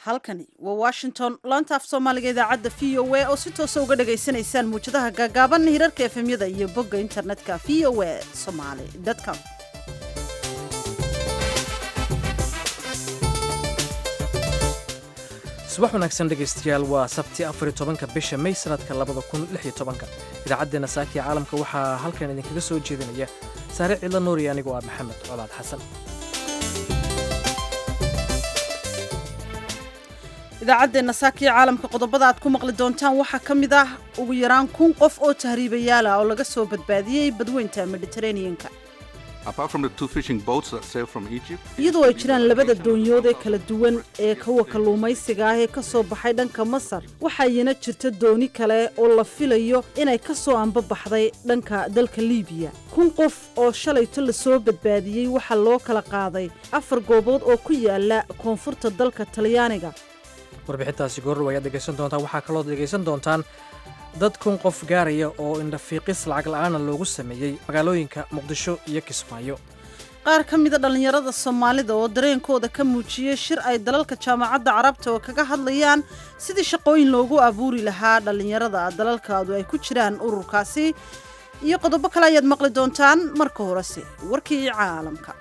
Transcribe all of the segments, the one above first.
halkani waa washington laanta af soomaaliga idaacadda v o a oo si toosa uga dhagaysanaysaan muwjadaha gaagaaban hirarka efemyada iyo bogga internetka v o a somaly com subax wanaagsan dhegaystayaal waa sabti afariy tobanka bisha may sanadka labada kun lix iyo tobanka idaacaddeena saakiya caalamka waxaa halkan idinkaga soo jeedinaya saare cidla nuuriyo anigoo ah maxamed colaad xasan idaacaddeena saakiya caalamka qodobada aad ku maqli doontaan waxaa ka mid ah ugu yaraan kun qof oo tahriibayaal ah oo laga soo badbaadiyey badweynta mediteraneanka iyadoo ay jiraan labada doonyood ee kala duwan ee kuwa kalluumaysiga ah ee ka soo baxay dhanka masar waxaayana jirta dooni kale oo la filayo inay ka soo ambabaxday dhanka dalka liibiya kun qof oo shalayto lasoo badbaadiyey waxaa loo kala qaaday afar goobood oo ku yaala koonfurta dalka talyaaniga warbixintaasi goorrow ayaad dhegaysan doontaan waxaa kaloo dhegaysan doontaan dad kun qof gaaraya oo indhafiiqis lacag la'aana loogu sameeyey magaalooyinka muqdisho iyo kismaayo qaar ka mida dhallinyarada soomaalida oo dareenkooda ka muujiyey shir ay dalalka jaamacadda carabta oo kaga hadlayaan sidii shaqooyin loogu abuuri lahaa dhallinyarada dalalkaadu ay ku jiraan ururkaasi iyo qodobo kale ayaad maqli doontaan marka horese warkii caalamka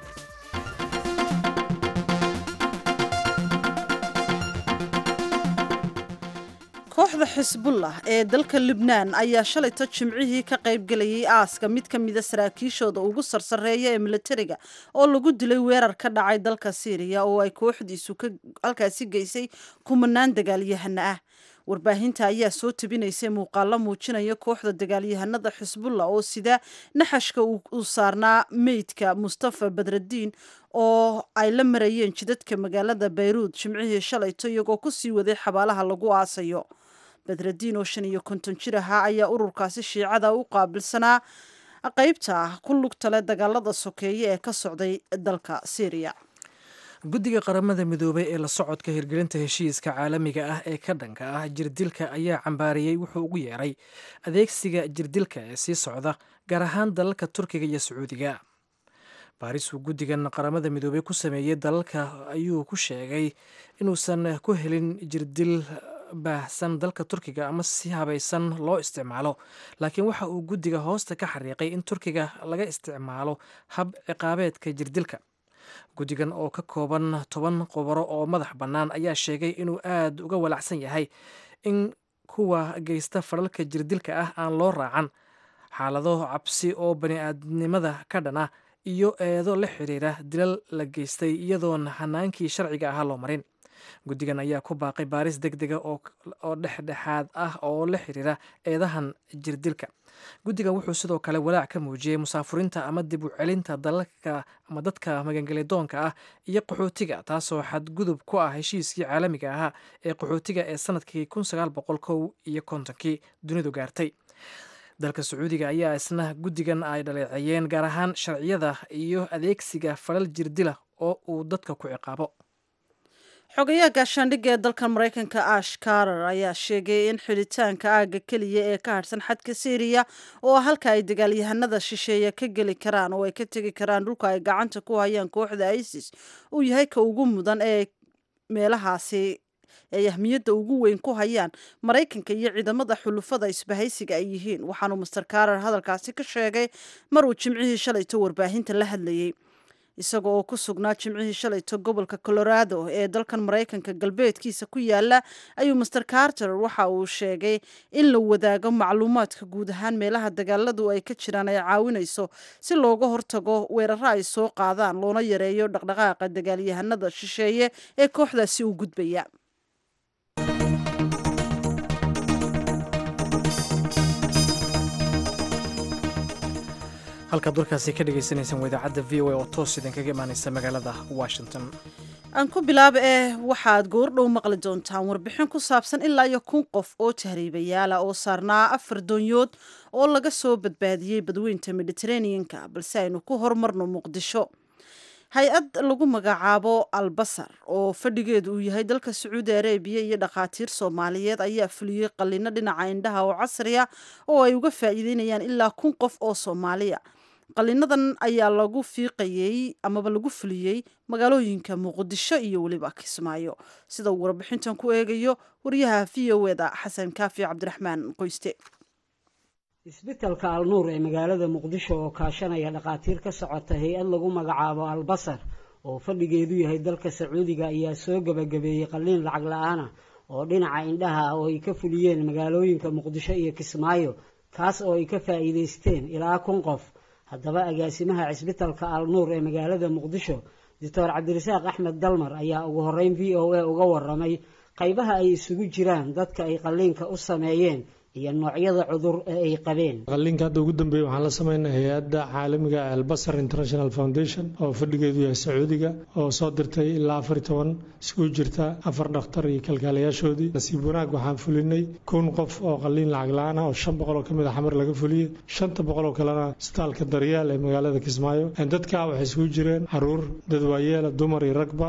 kooxda xisbullah ee dalka libnaan ayaa shalayto jimcihii ka qaybgelayay aaska mid ka mida saraakiishooda ugu sarsareeya ee militariga oo lagu dilay weerar ka dhacay dalka siiriya oo ay kooxdiisu halkaasi geysay kumanaan dagaalyahana ah warbaahinta ayaa soo tabinaysay muuqaalo muujinaya kooxda dagaalyahanada xisbullah oo sida naxashka uu saarnaa meydka mustafa badraddiin oo ay la marayeen jidadka magaalada bayruud jimcihii shalayto iyagoo kusii waday xabaalaha lagu aasayo badraddiin oo shan iyo konton jir ahaa ayaa ururkaasi shiicada u qaabilsanaa qaybta ah ku lugtale dagaalada sokeeye ee ka socday dalka syriya guddiga qaramada midoobay ee la socodka hirgelinta heshiiska caalamiga ah ee ka dhanka ah jirdilka ayaa cambaariyey wuxuu ugu yeeray adeegsiga jirdilka ee sii socda gaar ahaan dalalka turkiga iyo sacuudiga baaris uu guddigan qaramada midoobey ku sameeyey dalalka ayuu ku sheegay inuusan ku helin jirdil baahsan dalka turkiga ama si habaysan loo isticmaalo laakiin waxa uu guddiga hoosta ka xariiqay in turkiga laga isticmaalo hab ciqaabeedka jirdilka guddigan oo ka kooban toban qobaro oo madax bannaan ayaa sheegay inuu aad uga walacsan yahay in kuwa geysta falalka jirdilka ah aan loo raacan xaalado cabsi oo bani-aadnimada ka dhan ah iyo eedo la xiriira dilal la geystay iyadoon hanaankii sharciga ahaa loo marin guddigan ayaa ku baaqay baaris deg dega oo dhexdhexaad ah oo la xiriira eedahan jirdilka guddigan wuxuu sidoo kale walaac ka muujiyey musaafuriinta ama dib u celinta dalalka ama dadka magangelidoonka ah iyo qaxootiga taasoo xadgudub ku ah heshiiskii caalamiga ahaa ee qaxootiga ee sanadkii kun sagaal boqol kow iyo kontonkii dunidu gaartay dalka sacuudiga ayaa isna guddigan ay dhaleeceeyeen gaar ahaan sharciyada iyo adeegsiga falal jirdila oo uu dadka ku ciqaabo xogayaha gaashaandhigga ee dalka maraykanka ash karar ayaa sheegay in xidhitaanka aagga keliya ee ka harhsan xadka syriya oo halka ay dagaalyahanada shisheeya ka geli karaan oo ay ka tegi karaan dhulka ay gacanta ku hayaan kooxda isis uu yahay ka ugu mudan ee meelahaasi ay ahmiyadda ugu weyn ku hayaan maraykanka iyo ciidamada xulufada isbahaysiga ay yihiin waxaanuu master karar hadalkaasi ka sheegay mar uu jimcihii shalayto warbaahinta la hadlayey isaga oo ku sugnaa jimcihii shalayto gobolka colorado ee dalkan maraykanka galbeedkiisa ku yaala ayuu master carter waxa uu sheegay in la wadaago macluumaadka guud ahaan meelaha dagaaladu ay ka jiraan ay caawinayso si looga hortago weeraro ay soo qaadaan loona yareeyo dhaqdhaqaaqa dagaalyahanada shisheeye ee kooxdaasi u gudbaya halkaad warkaasi ka dhagaysanaysaan waa idaacadda v o a oo toos idinkaga imaanaysa magaalada washington aan ku bilaaba eh waxaad goordhow maqli doontaan warbixin ku saabsan ilaa iyo kun qof oo tahriibayaala oo saarnaa afar doonyood oo laga soo badbaadiyey badweynta mediteraneanka balse aynu ku horumarno muqdisho hay-ad lagu magacaabo albasar oo fadhigeedu uu yahay dalka sacuudi arabiya iyo dhakhaatiir soomaaliyeed ayaa fuliyey qalino dhinaca indhaha oo casriya oo ay uga faa'iideynayaan ilaa kun qof oo soomaaliya qalinadan ayaa lagu fiiqayey amaba lagu fuliyey magaalooyinka muqdisho iyo weliba kismaayo sida uu warbixintan ku eegayo wariyaha v o eda xasan kaafi cabdiraxmaan qoyste isbitalka alnuur ee magaalada muqdisho oo kaashanaya dhakhaatiir ka socota hay-ad lagu magacaabo albasar oo fadhigeedu yahay dalka sacuudiga ayaa soo gebagabeeyey qalliin lacag la-aan ah oo dhinaca indhaha ah oo ay ka fuliyeen magaalooyinka muqdisho iyo kismaayo kaas oo ay ka faa'iidaysteen ilaa kun qof haddaba agaasimaha cisbitalka alnuur ee magaalada muqdisho doctor cabdirasaaq axmed dalmar ayaa ugu horeyn v o a uga waramay qaybaha ay isugu jiraan dadka ay qalliinka u sameeyeen iyo noocyada cudur ee ay qabeen qalliinka hadda ugu dambeeyey waxaan la sameynay hay-adda caalamiga albasar international foundation oo fadhigeedu yahay sacuudiga oo soo dirtay ilaa afar iyo toban iskugu jirta afar dhakhtar iyo kalkaalayaashoodii nasiib wanaag waxaan fulinay kun qof oo qalliin lacag la-aan ah oo shan boqol oo kamid a xamar laga fuliyey shanta boqol oo kalena isbitaalka daryaal ee magaalada kismaayo dadka waxay isugu jireen caruur dad waayeela dumar iyo ragba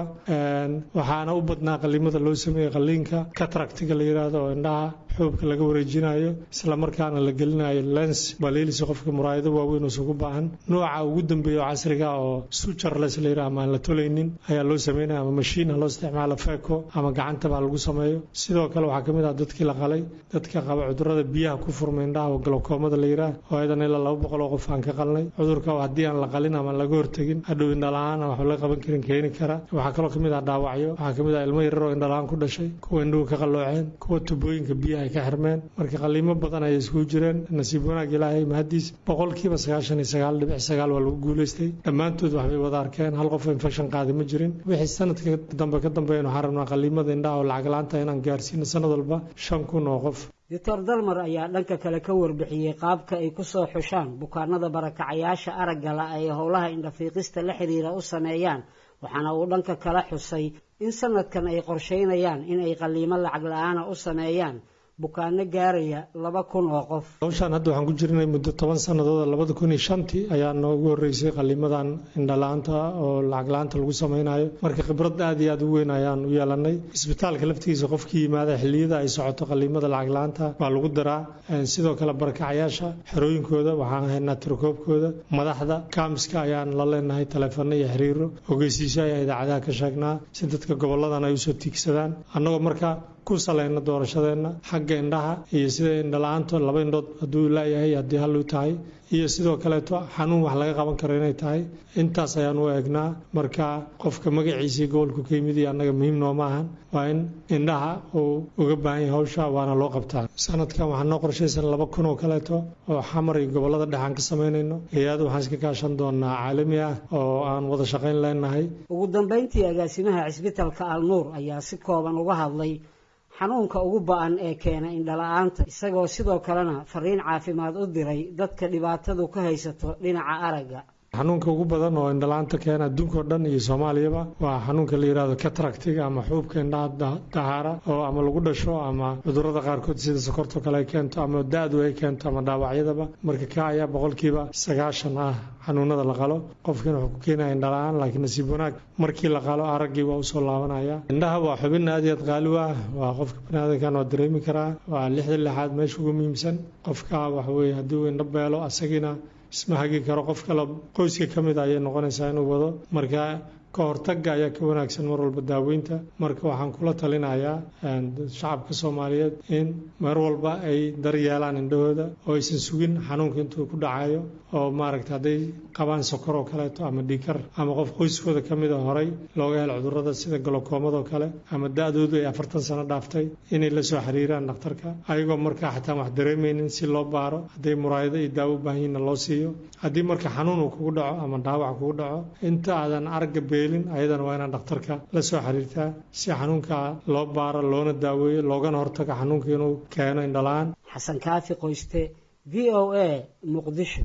waxaana u badnaa qalliimada loo sameeyey qalliinka kataractiga la yidhaahdo oo indhaha xuubka laga wareejinayo isla markaana la gelinayo lens baliilisa qofka muraayado waaweyn uusan ku baahan nooca ugu dambeeya oo casriga oo sujarles la yidhaha ama aan la tolaynin ayaa loo sameynaya ama mashiin ha loo isticmaalo feco ama gacantaba ha lagu sameeyo sidoo kale waxaa kamid ah dadkii la qalay dadka qaba cudurada biyaha ku furma indhaha oo galowkoomada la yidhaah oo ayadan ilaa laba boqol oo qof aan ka qalnay cudurka haddii aan la qalin ama laga hortegin hadhow indhala-aan waxba laga qaban karin keeni kara waxaa kaloo kamid ah dhaawacyo waxaa kamid ah ilmo yarar oo indhala-aan ku dhashay kuwa indhuhu ka qallooceen kuwa tubooyinka biyaha ay ka xirmeen marka qaliimo badan ayay iskugu jireen nasiib wanaag ilaahay mahadiis boqolkiiba sagaashan iyo sagaal dhibic sagaal waa lagu guulaystay dhammaantood waxbay wada arkeen hal qof infection qaadi ma jirin wixii sanadka dambe ka dambeeyan waxaan rabnaa qaliimada indhaha oo lacag la-aanta inaan gaarsiino sanad walba shan kun oo qof doctor dalmar ayaa dhanka kale ka warbixiyey qaabka ay ku soo xushaan bukaanada barakacayaasha aragga la ay howlaha indhafiiqista la xiriira u sameeyaan waxaana uu dhanka kala xusay in sanadkan ay qorsheynayaan in ay qaliimo lacag la-aana u sameeyaan bukaano gaaraya laba kun oo qof hawshaan hadda waxaan ku jirnay muddo toban sannadood labada kun iyo shantii ayaa noogu horreysay qaliimadan indhala-aanta oo lacag la-aanta lagu sameynayo marka khibrad aad iyo aad u weyn ayaan u yeelanay isbitaalka laftigiisa qofkii yimaada xilliyada ay socoto qaliimada lacag la-aanta waa lagu daraa sidoo kale barakacayaasha xerooyinkooda waxaan haynaa tirakoobkooda madaxda kaamiska ayaan la leenahay taleefano iyo xiriiro ogeysiisyo ayaan idaacadaha ka sheegnaa si dadka goboladan ay usoo tiigsadaan annagoo marka ku salayna doorashadeenna xagga indhaha iyo sida indhala-aanta laba indhood hadduu laayahay haddii hal u tahay iyo sidoo kaleeto xanuun wax laga qaban karo inay tahay intaas ayaan u eegnaa marka qofka magaciisii gobolku ka yimid iyo annaga muhiim nooma ahan waa in indhaha uu uga baahan yahay hawsha waana loo qabtaa sanadkan waxaa noo qorshaysan laba kun oo kaleeto oo xamar iyo gobolada dhexe aan ka samaynayno hay-ada waxaan iska kaashan doonaa caalami ah oo aan wada shaqayn leenahay ugu dambeyntii agaasimaha cisbitalka alnuur ayaa si kooban uga hadlay xanuunka ugu ba-an ee keena indhala-aanta isagoo sidoo kalena fariin caafimaad u diray dadka dhibaatadu ka haysato dhinaca aragga xanuunka ugu badan oo indhala-aanta keena adduunkao dhan iyo soomaaliyaba waa xanuunka la yidhahdo kataractiga ama xuubka indhaha dahaara oo ama lagu dhasho ama cudurada qaarkood sida sokorto kale ay keento ama da-du ay keento ama dhaawacyadaba marka ka ayaa boqolkiiba sagaashan ah xanuunada la qalo qofkiina wuxuu ku keenaya indhala-aan laakiin nasiib wanaag markii la qalo araggii waa usoo laabanaya indhaha waa xubin aad iyo aad qaali u ah waa qofka baniaadankan waa dareemi karaa waa lixda lixaad meesha ugu muhiimsan qofka waxaweye haddii uu indho beelo asagiina isma hagi karo qof kale qoyska ka mid ayay noqonaysaa inuu wado marka ka hortagga ayaa ka wanaagsan mar walba daaweynta marka waxaan kula talinayaa shacabka soomaaliyeed in mar walba ay daryeelaan indhahooda oo aysan sugin xanuunka intuu ku dhacayo oo maaragta hadday qabaan sokor oo kaleeto ama dhiikar ama qof qoyskooda ka mida horay looga helo cudurada sida galokoomadoo kale ama da-doodu ay afartan sano dhaaftay inay la soo xiriiraan dhakhtarka ayagoo markaa xataa wax dareemaynin si loo baaro hadday muraayado iyo daawo u baahan yihinna loo siiyo haddii marka xanuun uu kugu dhaco ama dhaawac kugu dhaco inta aadan aragga beelin ayadana waa inaad dhakhtarka la soo xiriirtaa si xanuunka loo baaro loona daaweeyo loogana hortago xanuunka inuu keeno indhala-aan xasan kaafi qoyste v o a muqdisho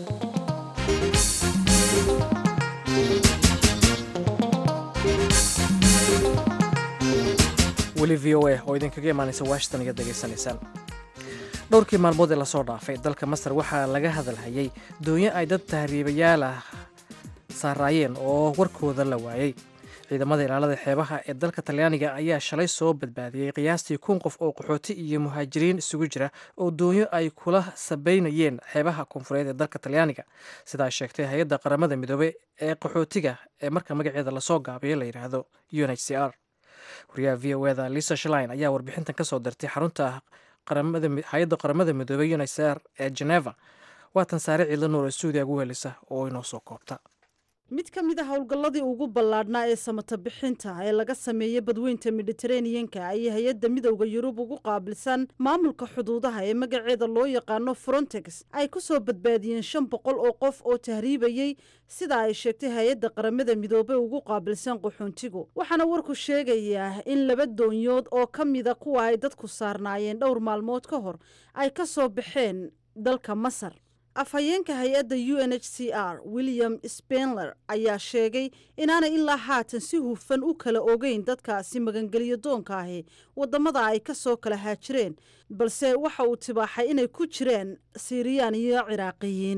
weli v o a oo idinkaga imaanaysa washington iga degaysanaysaan dhowrkii maalmood ee lasoo dhaafay dalka masar waxaa laga hadalhayay doonyo ay dad tahriibayaal ah saaraayeen oo warkooda la waayey ciidamada ilaalada xeebaha ee dalka talyaaniga ayaa shalay soo badbaadiyey qiyaastii kun qof oo qaxooti iyo muhaajiriin isugu jira oo doonyo ay kula sabaynayeen xeebaha koonfureed ee dalka talyaaniga sidaa sheegtay hay-adda qaramada midoobey ee qaxootiga ee marka magaceeda lasoo gaabiyo la yidhaahdo u n h c r wariyaha v o eda lisa shlin ayaa warbixintan kasoo dirtay xarunta hay-adda qaramada midoobey u n h c r ee geneva waatan saare ciidla nuur ee suudiya ugu helisa oo inoo soo koobta mid ka mid a howlgalladii ugu ballaadhnaa ee samata bixinta ee laga sameeyey badweynta mediteraneanka ayay hay-adda midowda yurub ugu qaabilsan maamulka xuduudaha ee magaceeda loo yaqaano frontex ay ku soo badbaadiyeen shan boqol oo qof oo tahriibayey sida ay sheegtay hay-adda qaramada midoobey ugu qaabilsan qaxoontigu waxaana warku sheegayaa in laba doonyood oo ka mida kuwa ay dadku saarnaayeen dhowr maalmood ka hor ay ka soo baxeen dalka masar afhayeenka hay-adda u n h c r william spenler ayaa sheegay inaanay ilaa haatan si hufan u kala ogeyn dadkaasi magangelyo doonka ahi waddamada ay ka soo kala haajireen balse waxa uu tibaaxay inay ku jireen siiriyaan iyo ciraaqiyiin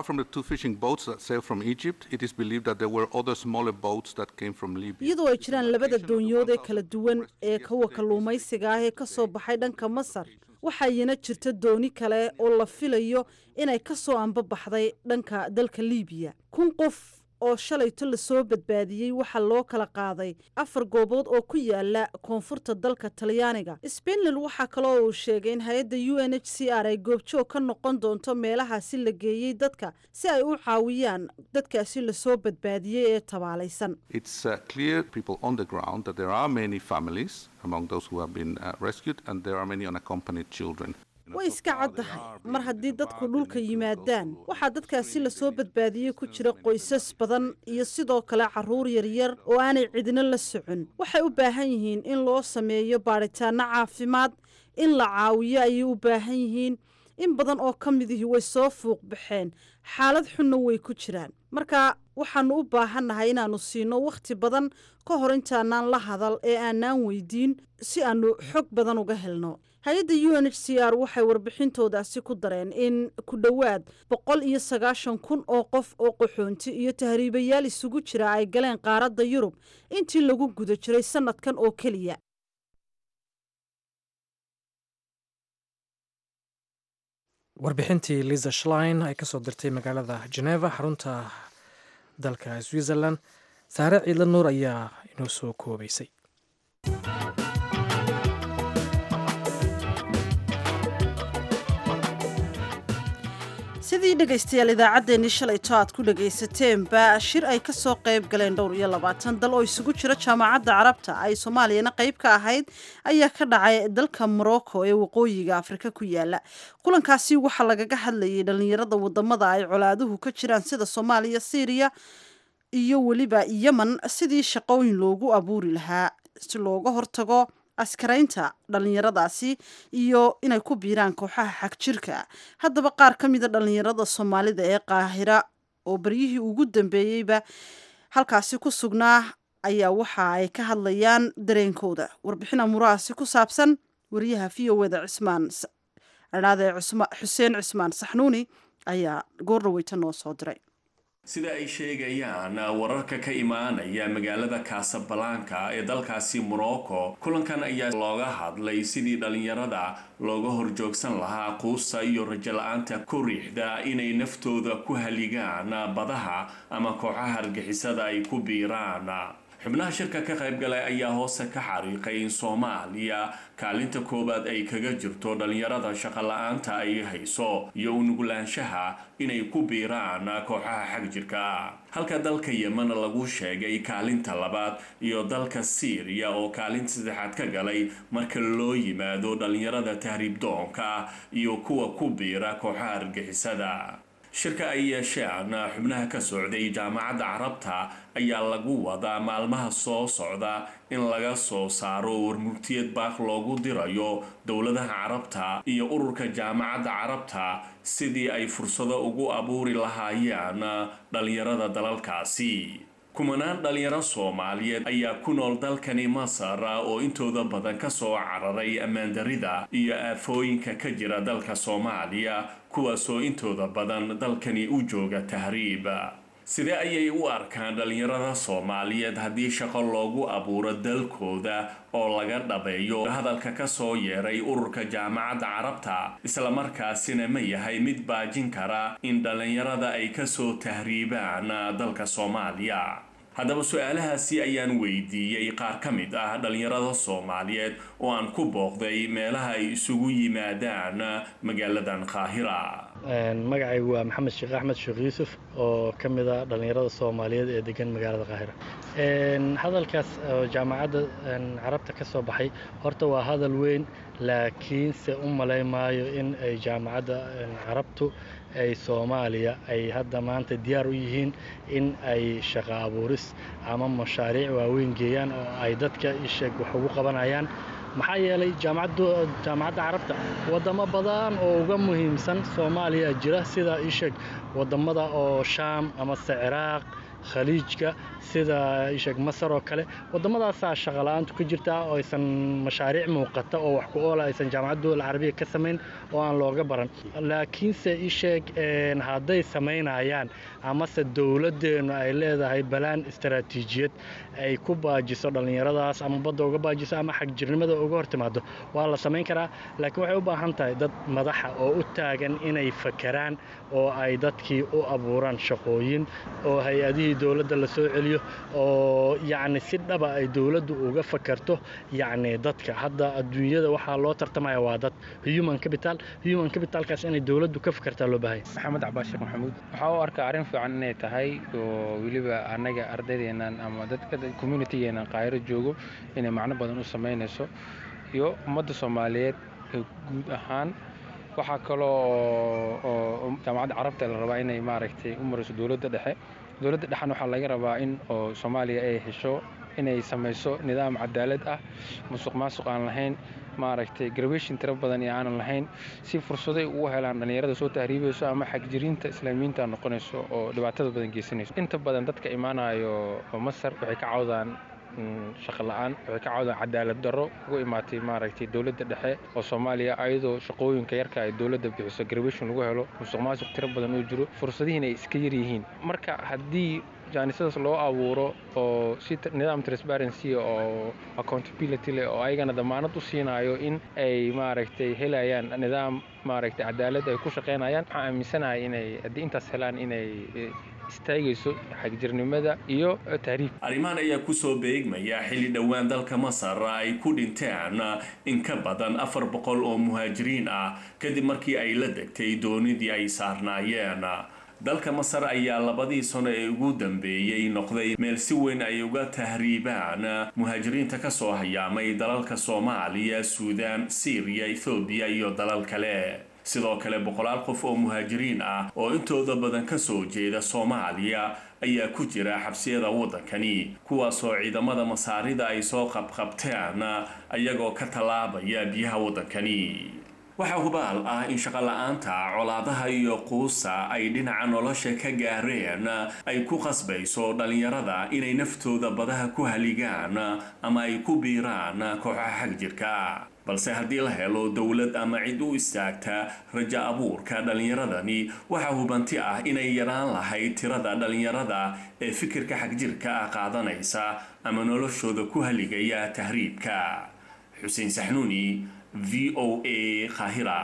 iyadoo ay jiraan labada doonyood ee kala duwan ee kuwa kalluumaysiga ah ee ka soo baxay dhanka masar waxayna jirta dooni kale oo la filayo inay ka soo ambabaxday dhanka dalka liibiya kun qof oo shalayto lasoo badbaadiyey waxaa loo kala qaaday afar goobood oo ku yaala koonfurta dalka talyaaniga spenland waxaa kaloo uu sheegay in hay-adda u n h c r ay goobjoog ka noqon doonto meelahaasi la geeyey dadka si ay u caawiyaan dadkaasi lasoo badbaadiyey ee tabaalaysan way iska caddahay mar haddii dadku dhulka yimaadaan waxaa dadkaasi lasoo badbaadiyey ku jira qoysas badan iyo sidoo kale caruur yaryar oo aanay cidina la socon waxay u baahan yihiin in loo sameeyo baadhitaano caafimaad in la caawiyo ayay u baahan yihiin in badan oo ka midihii way soo fuuq baxeen xaalad xunna way ku jiraan marka waxaanu u baahannahay inaannu siino wakhti badan ka hor intaanaan la hadal ee aanaan weydiin si aannu xog badan uga helno hay-adda u n h c r waxay warbixintoodaasi ku dareen in ku dhowaad boqol iyo sagaashan kun oo qof oo qaxoonti iyo tahriibayaal isugu jira ay galeen qaaradda yurub intii lagu guda jiray sannadkan oo keliya warbixintii liza shlein ay kasoo dirtay magaalada geneva xarunta dalka switzerland saare ciidla nuur ayaa inoo soo koobaysay sidii dhegaystayaal idaacaddeenii shalayto aad ku dhagaysateenba shir ay ka soo qayb galeen dhowr iyo labaatan dal oo isugu jira jaamacadda carabta ay soomaaliyana qayb ka ahayd ayaa ka dhacay dalka morocco ee waqooyiga afrika ku yaala kulankaasi waxaa lagaga hadlayay dhallinyarada wadamada ay colaaduhu ka jiraan sida soomaaliya syriya iyo weliba yemen sidii shaqooyin loogu abuuri lahaa si looga hortago askaraynta dhallinyaradaasi iyo inay ku biiraan kooxaha xagjirka haddaba qaar ka mida dhallinyarada soomaalida ee qaahira oo beryihii ugu dambeeyeyba halkaasi ku sugnaa ayaa waxa ay ka hadlayaan dareenkooda warbixin amuurahaasi ku saabsan wariyaha v o eda cismaan adhaade xuseen cismaan saxnuuni ayaa goordhaweyta noo soo diray sida ay sheegayaan wararka ka imaanaya magaalada kasabalanka ee dalkaasi morocco kulankan ayaa looga hadlay sidii dhallinyarada looga horjoogsan lahaa quusta iyo rajo-la-aanta ku riixda inay naftooda ku haligaan badaha ama kooxaha argixisada ay ku biiraan xubnaha shirka ka qaybgalay ayaa hoose ka xariiqay in soomaaliya kaalinta koowaad ay kaga jirto dhallinyarada shaqo-la-aanta ay hayso iyo unugulaanshaha inay ku biiraan kooxaha xagjirka halka dalka yemen lagu sheegay kaalinta labaad iyo dalka syriya oo kaalinta saddexaad ka galay marka loo yimaado dhallinyarada tahriib doonka iyo kuwa ku biira kooxaha argixisada shirka ay yeesheen xubnaha ka socday jaamacadda carabta ayaa lagu wadaa maalmaha soo socda in laga soo saaro warmurtiyad baaq loogu dirayo dowladaha carabta iyo ururka jaamacadda carabta sidii ay fursado ugu abuuri lahaayeen dhallinyarada dalalkaasi kumanaan dhalinyaro soomaaliyeed ayaa ku nool dalkani masar oo intooda badan kasoo cararay ammaandarida iyo aafooyinka ka jira dalka soomaaliya kuwaasoo intooda badan dalkani u jooga tahriib sidee ayay u arkaan dhalinyarada soomaaliyeed haddii shaqo loogu abuuro dalkooda oo laga dhabeeyo hadalka ka soo yeeray ururka jaamacadda carabta islamarkaasina ma yahay mid baajin kara in dhalinyarada ay kasoo tahriibaan dalka soomaaliya haddaba su-aalahaasi ayaan weydiiyey qaar ka mid ah dhalinyarada soomaaliyeed oo aan ku booqday meelaha ay isugu yimaadaan magaaladan qaahira magacaygu waa maxamed sheekh axmed sheekh yuusuf oo ka mid a dhallinyarada soomaaliyeed ee degan magaalada qaahira hadalkaas oo jaamacadda carabta ka soo baxay horta waa hadal weyn laakiinse u malay maayo in ay jaamacadda carabtu ay soomaaliya ay hadda maanta diyaar u yihiin in ay shaqo abuuris ama mashaariic waaweyn geeyaan oo ay dadka isheeg wax ugu qabanayaan maxaa yeelay jaamacadda carabta waddamo badan oo uga muhiimsan soomaaliya jira sida isheeg waddamada oo shaam amase ciraaq khaliijka sida isheeg masar oo kale waddamadaasaa shaqola'aantu ka jirtaa oo aysan mashaariic muuqata oo wax ku oola aysan jaamacadda dowla carabiya ka samayn oo aan looga baran laakiinse isheeg hadday samaynayaan amase dowladdeennu ay leedahay balaan istaraatiijiyad ay ku baajiso dhallinyaradaas ama badda uga baajiso ama xagjirnimada uga hor timaado waa la samayn karaa laakiin waxay u baahan tahay dad madaxa oo u taagan inay fakeraan oo ay dadkii u abuuraan shaqooyin oo hay-adihii dowladda la soo celiyo oo yacni si dhaba ay dowladdu uga fakarto yacni dadka hadda adduunyada waxaa loo tartamaya waa dad human capital human capitalkaas inay dowladdu ka fakartaa loo baahaya maxamed cabaas sheekh maxamuud waxaa u arkaa arrin fiican inay tahay oo weliba annaga ardaydeennan ama dadka communitygeennan qaahiro joogo inay macno badan u samaynayso iyo ummadda soomaaliyeed guud ahaan waxaa kaloo oo jaamacadda carabta la rabaa inay maaragtay u mariso dowladda dhexe dowladda dhexan waxaa laga rabaa in oo soomaaliya ay hesho inay samayso nidaam cadaalad ah musuq maasuq aan lahayn maaragtay garbation tiro badan iyo aanan lahayn si fursaday ugu helaan dhallinyarada soo tahriibayso ama xagjiriinta islaamiyiinta noqonayso oo dhibaatada badan geysanayso inta badan dadka imaanayo masar waxay ka cawdaan shaqo la-aan waxay ka cawdaan cadaalad darro ugu imaatay maaragtay dowladda dhexe oo soomaaliya ayadoo shaqooyinka yarka ay dowladda bixiso garbation lagu helo musuq maasuq tiro badan uu jiro fursadihiina ay iska yar yihiin marka haddii jaanisadaas loo abuuro oo si nidaam transparency oo accountability leh oo ayagana damaanad u siinayo in ay maaragtay helayaan nidaam maaragtay cadaalad ay ku shaqaynayaan waxaan aaminsanahay inay haddii intaas helaan inay istaagayso xagjirnimada iyo tahriib arrimahan ayaa kusoo beegmaya xilli dhowaan dalka masar ay ku dhinteen in ka badan afar boqol oo muhaajiriin ah kadib markii ay la degtay doonidii ay saarnaayeen dalka masar ayaa labadii sano ee ugu dambeeyey noqday meel si weyn ay uga tahriibaan muhaajiriinta kasoo hayaamay dalalka soomaaliya suudaan siiriya ethoobiya iyo dalal kale sidoo kale boqolaal qof oo muhaajiriin ah oo intooda badan kasoo jeeda soomaaliya ayaa ku jira xabsiyada waddankani kuwaasoo ciidamada masaarida ay soo qabqabteen ayagoo ka tallaabaya biyaha waddankani waxaa hubaal ah in shaqola-aanta colaadaha iyo quusa ay dhinaca nolosha ka gaareen ay ku qasbayso dhallinyarada inay naftooda badaha ku haligaan ama ay ku biiraan kooxaha xagjirka balse haddii la helo dowlad ama cid u istaagta rajo abuurka dhallinyaradani waxaa hubanti ah inay yaraan lahayd tirada dhallinyarada ee fikirka xagjirka ah qaadanaysa ama noloshooda ku haligaya tahriibka xuseen saxnuuni v o a kahira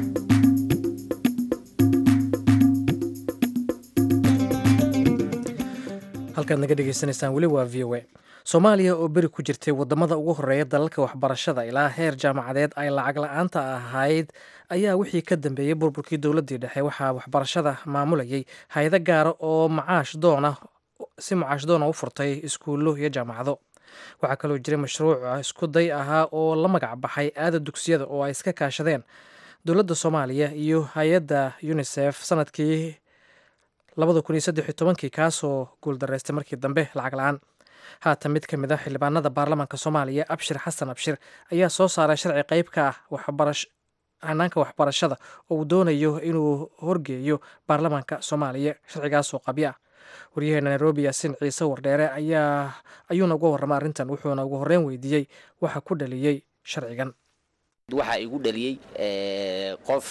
halkaad naga dhegaysanaysaan weli waa v o a soomaaliya oo beri ku jirtay wadamada ugu horeeya dalalka waxbarashada ilaa heer jaamacadeed ay lacag la-aanta ahayd ayaa wixii ka dambeeyey burburkii dowladii dhexe waxaa waxbarashada maamulayay hay-ado gaara oo macaash doona si macaash doona u furtay iskuullo iyo jaamacado waxaa kaloo jiray mashruuc isku day ahaa oo la magac baxay aada dugsiyada oo ay iska kaashadeen dowladda soomaaliya iyo hay-adda unisef sanadkii labada kun iyo saddex iyo tobankii kaasoo guuldaraystay markii dambe lacag la-aan haatan mid ka mid a xildhibaanada baarlamaanka soomaaliya abshir xasan abshir ayaa soo saaray sharci qeyb ka ah waxbarash hanaanka waxbarashada oo uu doonayo inuu horgeeyo baarlamaanka soomaaliya sharcigaasoo qabyo ah waryaheena nairobi yaasin ciise wardheere ayaa ayuuna uga warramay arrintan wuxuuna ugu horreyn weydiiyey waxa ku dhaliyey sharcigan waxaa igu dhaliyey qof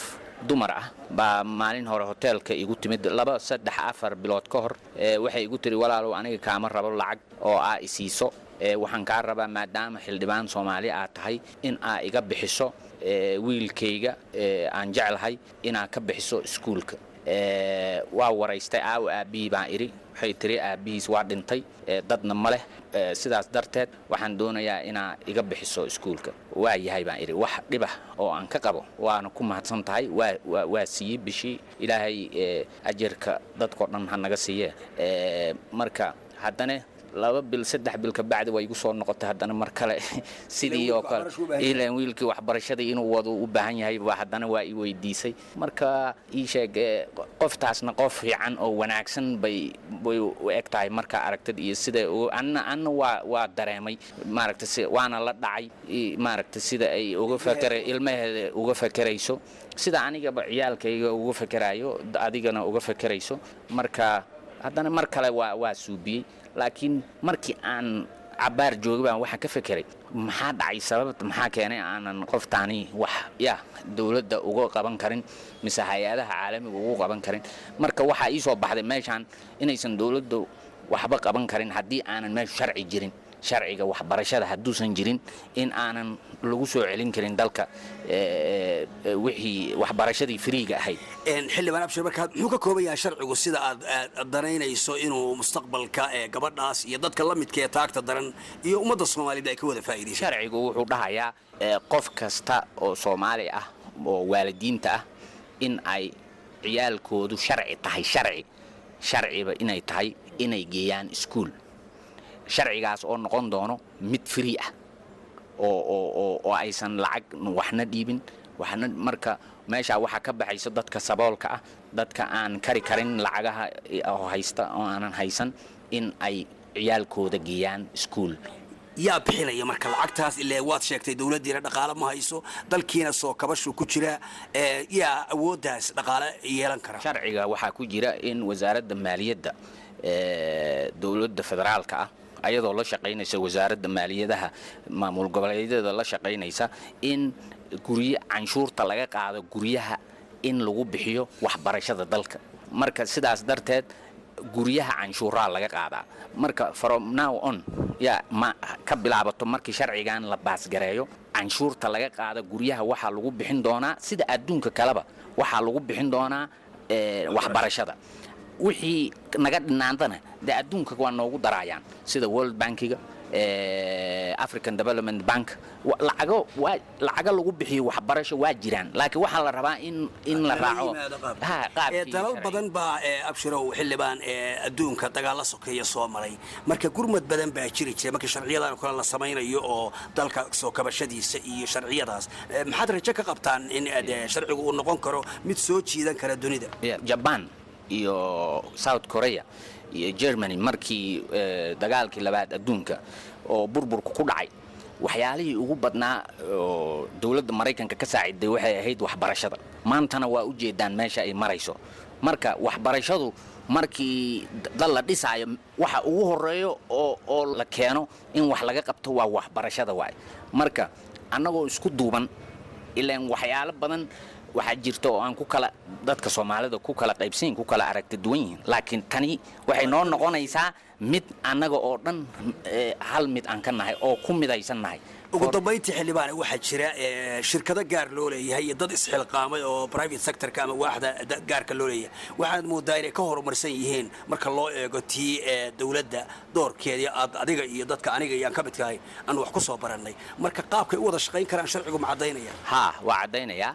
dumar ah baa maalin hore hoteelka igu timid laba saddex afar bilood ka hor waxay igu tiri walaalow aniga kaama rabo lacag oo aa isiiso waxaan kaa rabaa maadaama xildhibaan soomaali aad tahay in aa iga bixiso wiilkayga aan jeclahay inaa ka bixiso iskuulka waa waraystay aawo aabbihii baan idhi waxay tiri aabbihiis waa dhintay dadna ma leh sidaas darteed waxaan doonayaa inaa iga bixiso iskuulka waa yahay baan idhi wax dhibah oo aan ka qabo waana ku mahadsan tahay waa siiyey bishii ilaahay ajarka dadkao dhan ha naga siiye marka haddana laba bil saddex bil kabacdi waa igu soo noqotay haddana mar kale sidii oo kale ilan wiilkii waxbarashadii inuu wado u baahan yahay ba haddana waa i weydiisay marka ii sheeg qoftaasna qof fiican oo wanaagsan bay bay u eg tahay markaa aragtid iyo sida anna anna waa waa dareemay maaragta si waana la dhacay maaragta sida ay uga fakera ilmaheeda uga fakerayso sida anigaba ciyaalkayga uga fakerayo adigana uga fakerayso marka haddana mar kale waa waa suubiyey laakiin markii aan cabaar joogay baan waxaan ka fekeray maxaa dhacay sababta maxaa keenay aanan qoftaani wax ya dowladda uga qaban karin mise hay-adaha caalamiga ugu qaban karin marka waxaa ii soo baxday meeshaan inaysan dowladda waxba qaban karin haddii aanan meeshu sharci jirin sharciga waxbarashada hadduusan jirin in aanan lagu soo celin karin dalka wixii waxbarashadii firiiga ahayd xildhibaan abshir markaad muxuu ka kooban yahay sharcigu sida aad danaynayso inuu mustaqbalka gabadhaas iyo dadka la midka ee taagta daran iyo ummadda soomaalida ay ka wada faa'iidaysa sharcigu wuxuu dhahayaa qof kasta oo soomaali ah oo waalidiinta ah in ay ciyaalkoodu sharci tahay sharci sharciba inay tahay inay geeyaan iskuul sharcigaas oo noqon doono mid free ah oo aysan lacag waxna dhiibin waxna marka meeshaa waxaa ka baxaysa dadka saboolka ah dadka aan kari karin lacagaha oo haysta oo aanan haysan in ay ciyaalkooda geeyaan iskuul yaa bixinaya marka lacagtaas ile waad sheegtay dowladdiina dhaqaale ma hayso dalkiina soo kabashu ku jira yaa awooddaas dhaqaale yeelan kara sharciga waxaa ku jira in wasaaradda maaliyadda dowladda federaalka ah ayadoo la shaqaynaysa wasaaradda maaliyadaha maamul goboleedyada la shaqaynaysa in guryo canshuurta laga qaado guryaha in lagu bixiyo waxbarashada dalka marka sidaas darteed guryaha canshuuraa laga qaadaa marka from now on yaa ma ka bilaabato markii sharcigan la baasgareeyo canshuurta laga qaada guryaha waxaa lagu bixin doonaa sida adduunka kaleba waxaa lagu bixin doonaa waxbarashada wixii naga dhinaantana dee adduunka waa noogu daraayaan sida world bankiga african development bank lacago waa lacago lagu bixiyo waxbarasho waa jiraan laakiin waxaa la rabaa in in la raaco dalal badan baa abshirow xildhibaan adduunka dagaalla sokeeya soo maray marka gurmad badan baa jiri jira markii sharciyadan kale la samaynayo oo dalka soo kabashadiisa iyo sharciyadaas maxaad rajo ka qabtaan in sharcigu uu noqon karo mid soo jiidan kara dunida jaban iyo south korea iyo germany markii dagaalkii labaad adduunka oo burburka ku dhacay waxyaalihii ugu badnaa oo dowladda maraykanka ka saaciday waxay ahayd waxbarashada maantana waa u jeedaan meesha ay marayso marka waxbarashadu markii dal la dhisaayo waxa ugu horeeyo oo oo la keeno in wax laga qabto waa waxbarashada waay marka annagoo isku duuban ilaan waxyaalo badan waxaa jirta oo aan ku kala dadka soomaalida ku kala qaybsanyihin ku kala aragti duwan yihiin laakiin tani waxay noo noqonaysaa mid annaga oo dhan hal mid aan ka nahay oo ku midaysan nahay ugu dambayntii xildhibaane waxaa jira shirkado gaar loo leeyahay iyo dad isxilqaamay oo private sectorka ama waaxda gaarka loo leeyahay waxaad moodaa inay ka horumarsan yihiin marka loo eego tii dowladda doorkeedii aad adiga iyo dadka aniga iyo aan ka midkahay aan wax ku soo barannay marka qaabkay u wada shaqayn karaan sharcigu ma caddaynaya haa waa caddaynayaa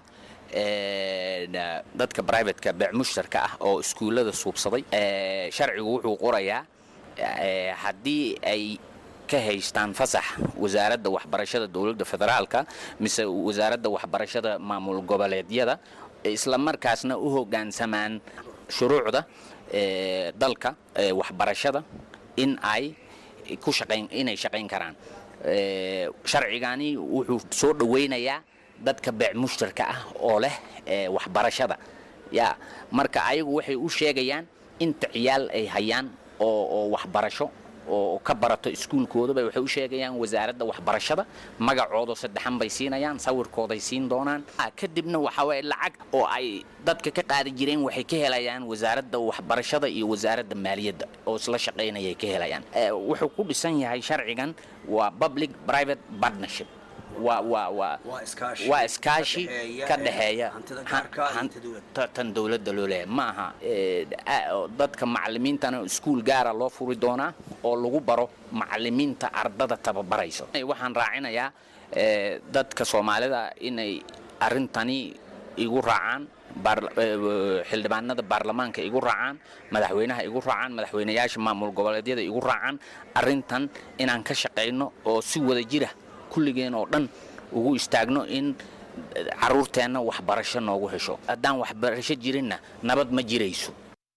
dadka brivateka beec mushtarka ah oo iskuullada suubsaday sharcigu wuxuu qorayaa haddii ay ka haystaan fasax wasaaradda waxbarashada dowladda federaalka mise wasaaradda waxbarashada maamul goboleedyada isla markaasna u hoggaansamaan shuruucda dalka waxbarashada in ay ku shaqayn inay shaqayn karaan sharcigani wuxuu soo dhowaynayaa dadka beec mushtarka ah oo leh waxbarashada ya marka ayagu waxay u sheegayaan inta ciyaal ay hayaan oo oo waxbarasho oo ka barato iskuulkoodaba waxay u sheegayaan wasaaradda waxbarashada magacooda saddexan bay siinayaan sawirkooday siin doonaan kadibna waxa waye lacag oo ay dadka ka qaadi jireen waxay ka helayaan wasaaradda waxbarashada iyo wasaaradda maaliyadda oo isla shaqaynayay ka helayaan wuxuu ku dhisan yahay sharcigan waa public private partnership waa waa waa waa iskaashi ka dhexeeya tan dowladda loo leeyahay ma aha dadka macalimiintana iskuul gaara loo furi doonaa oo lagu baro macalimiinta ardada tababarayso waxaan raacinayaa dadka soomaalida inay arrintani igu raacaan xildhibaanada baarlamaanka igu raacaan madaxweynaha igu raacaan madaxweynayaasha maamul goboleedyada igu raacaan arrintan inaan ka shaqayno oo si wada jira kulligeen oo dhan ugu istaagno in caruurteenna waxbarasho noogu hesho haddaan waxbarasho jirinna nabad ma jirayso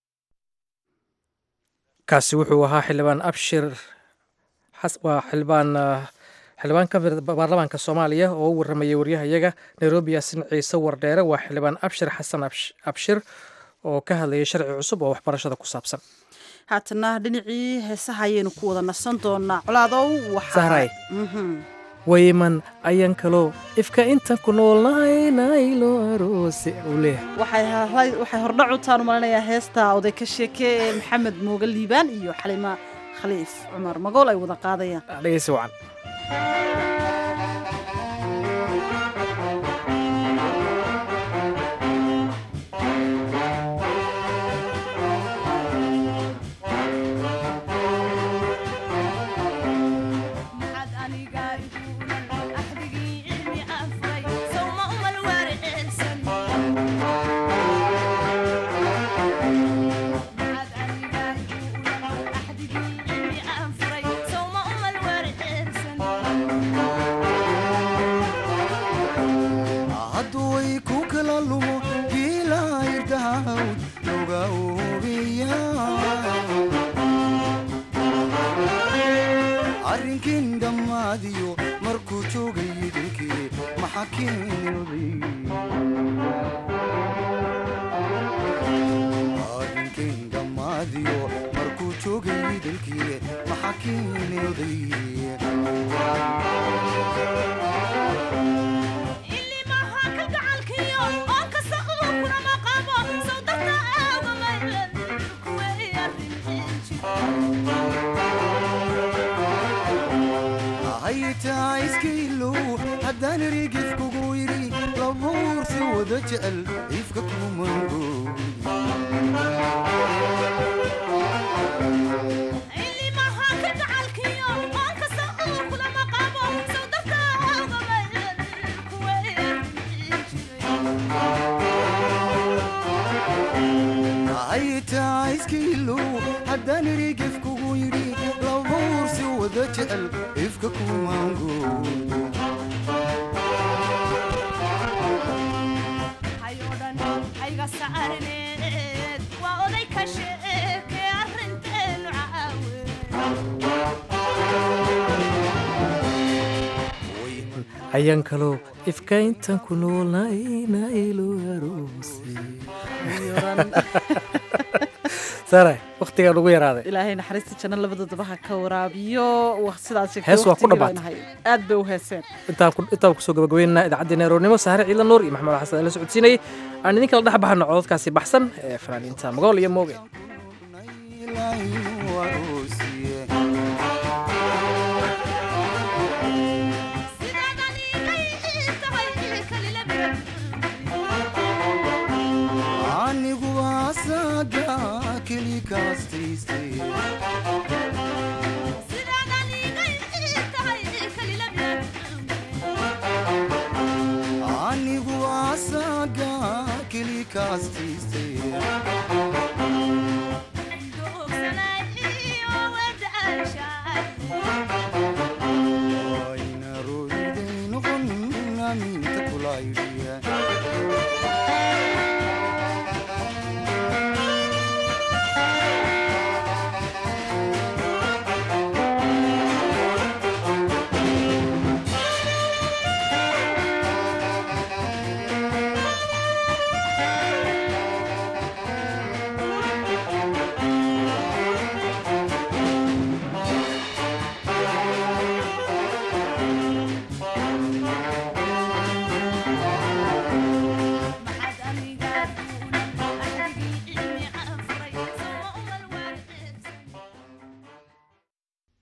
kaasi wuxuu ahaa xildhibaan abshir waa xildhibaan xildhibaan ka mid baarlamaanka soomaaliya oo u warramayay waryahayaga nairobi yaasin ciise wardheere waa xildhibaan abshir xasan abshir oo ka hadlayay sharci cusub oo waxbarashada ku saabsan haatana dhinacii heesaha ayaynu ku wada nasan doonaa colaadow sahray wayman ayaan kaloo ifka intan ku noolnaynaylo aroose uu leeyahay waxay hordhac u taan u malinayaa heesta oday ka sheekee ee maxamed mooga liibaan iyo xalima khaliif cumar magool ay wada qaadayaan dhegeysi wacan ayaan kaloo ifka intan ku noolnaynaylo aroose sare waktigaan ugu yaraaday ilaahay naxariista janno labadooda ha ka waraabiyo sidaas hees waa ku dhammaatay aad bay u heeseen intaan kusoo gabagabeynana idaacaddeenna eroornimo sahre ciidan nuur iyo maxamed xasan la socodsiinayay aan idin kala dhex baxano cododkaasi baxsan ee fanaaniinta magool iyo mooge anigu asaga keli kaastiis